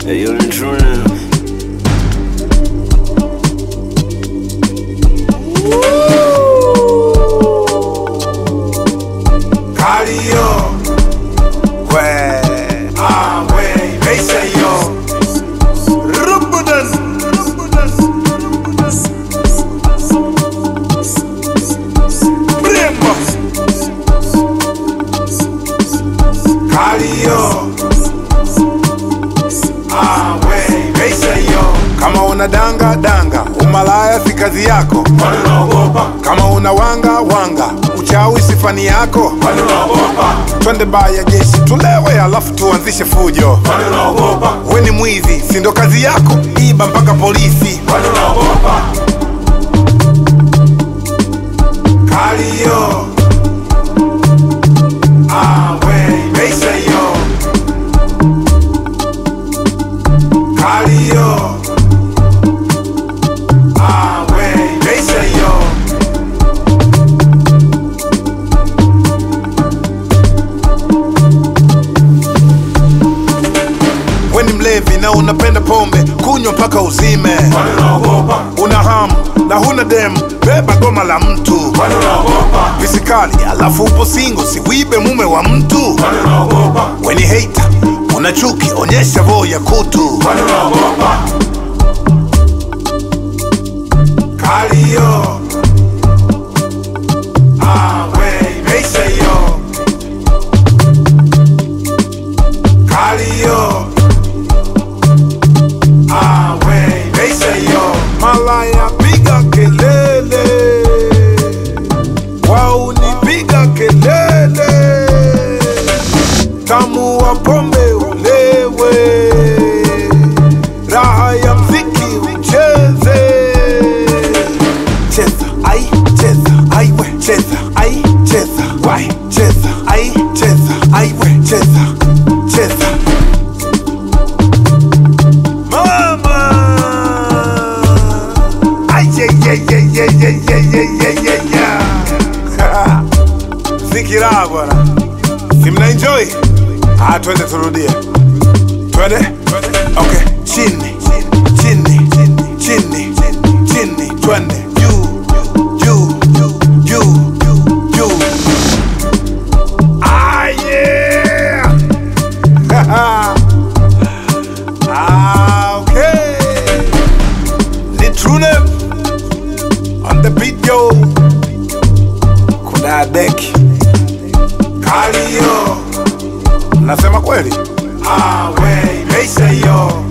Hey, yo, the true now. Cardio. Ouais. Ah ouais, essaye yo. Rubudan. Brembo. Cardio. Ah ouais, essaye yo. Kama una danga danga, umalaya si kazi yako. Kama una wanga wanga, uchawi si fani yako. Twende baya jeshi tulewe, alafu tuanzishe fujo. We ni mwizi, si ndo kazi yako? Iba mpaka polisi. Kalio. Ah, we, meisha yo. Kalio. Ah, we, meisha yo. We ni mlevi na unapenda pombe, kunywa mpaka uzime. Una hamu na huna demu, beba goma la mtu. Visikali alafu upo singo, siwibe mume wa mtu. We ni hater, una chuki, onyesha voo ya kutu. Kalio. Ah, we, meisha yo. Kalio. Ah, we, meisha yo. Malaya piga kelele. Waunipiga kelele. Tamu wa pombe ulewe. Raha ya mziki ucheze. Cheza, ai, cheza, ai we, cheza, ai, cheza, wai, cheza, ai, cheza, ai we, cheza, cheza. Mama! Ay, yeah, yeah, yeah, yeah, yeah, yeah, yeah, yeah, yeah, yeah. Zikira bwana. Si mna enjoy? Ah, twende turudie. Twende? Okay. Chini, chini, chini, chini, twende. Juu, juu, juu, juu. Ah, yeah! Ah, okay. Ni true name. On the beat, yo. Kuna deki. Kalio. Nasema kweli? Ah, we, meisha yo.